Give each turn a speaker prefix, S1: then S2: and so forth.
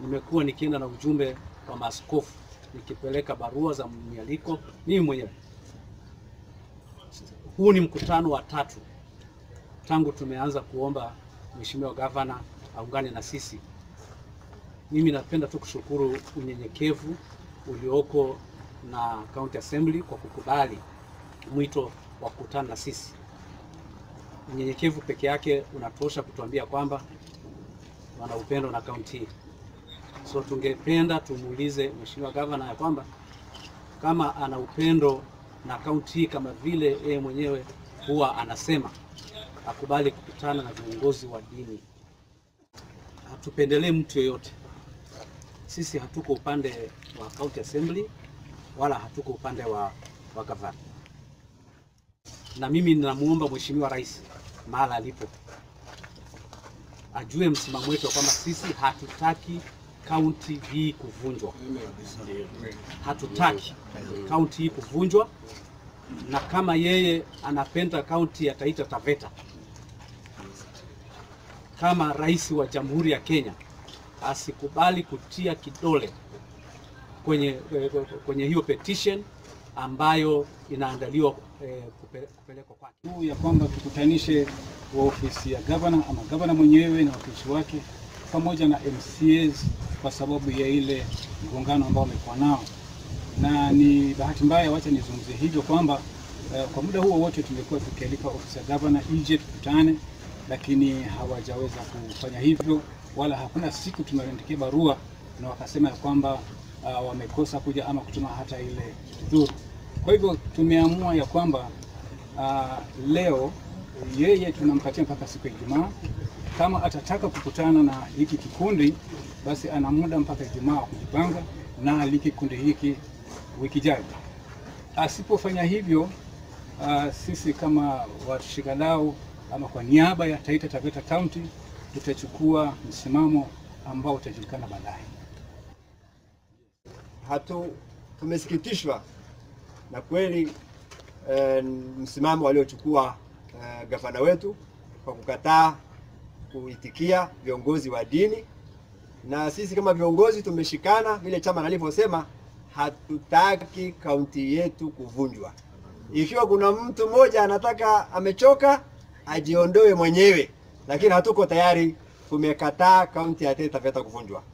S1: nimekuwa nikienda na ujumbe wa maaskofu nikipeleka barua za mialiko mimi mwenyewe. Huu ni mkutano wa tatu tangu tumeanza kuomba Mheshimiwa Gavana aungane na sisi. Mimi napenda tu kushukuru unyenyekevu ulioko na County Assembly kwa kukubali mwito wa kukutana na sisi. Unyenyekevu peke yake unatosha kutuambia kwamba wana upendo na kaunti hii. So tungependa tumuulize Mheshimiwa Gavana ya kwamba kama ana upendo na kaunti hii kama vile yeye mwenyewe huwa anasema, akubali kukutana na viongozi wa dini. Hatupendelee mtu yoyote. Sisi hatuko upande wa County Assembly wala hatuko upande wa, wa gavana. Na mimi ninamuomba Mheshimiwa Rais mahala alipo ajue msimamo wetu kwamba sisi hatutaki kaunti hii kuvunjwa, hatutaki kaunti hii kuvunjwa, na kama yeye anapenda kaunti ya Taita Taveta kama rais wa Jamhuri ya Kenya asikubali kutia kidole kwenye, kwenye hiyo petition ambayo inaandaliwa eh, kupe- kupelekwa kwake.
S2: Huu ya kwamba tukutanishe wa ofisi ya gavana ama gavana mwenyewe na wakilishi wake pamoja na MCAs kwa sababu ya ile mgongano ambao wamekuwa nao, na ni bahati mbaya, wacha nizungumzie hivyo kwamba eh, kwa muda huo wote tumekuwa tukialika ofisi ya gavana ije tukutane, lakini hawajaweza kufanya hivyo, wala hakuna siku tumeandikia barua na wakasema ya kwamba uh, wamekosa kuja ama kutuma hata ile dhuru. Kwa hivyo tumeamua ya kwamba uh, leo yeye tunampatia mpaka siku ya Ijumaa. Kama atataka kukutana na hiki kikundi, basi ana muda mpaka Ijumaa wa kujipanga na alike kikundi hiki wiki ijayo. Asipofanya hivyo, uh, sisi kama washikadau ama kwa niaba ya Taita Taveta County tutachukua msimamo ambao utajulikana baadaye.
S3: hatu tumesikitishwa na kweli eh, msimamo waliochukua eh, gavana wetu kwa kukataa kuitikia viongozi wa dini, na sisi kama viongozi tumeshikana vile chama alivyosema, hatutaki kaunti yetu kuvunjwa. Ikiwa kuna mtu mmoja anataka amechoka, ajiondoe mwenyewe, lakini hatuko tayari, tumekataa kaunti ya Taita Taveta kuvunjwa.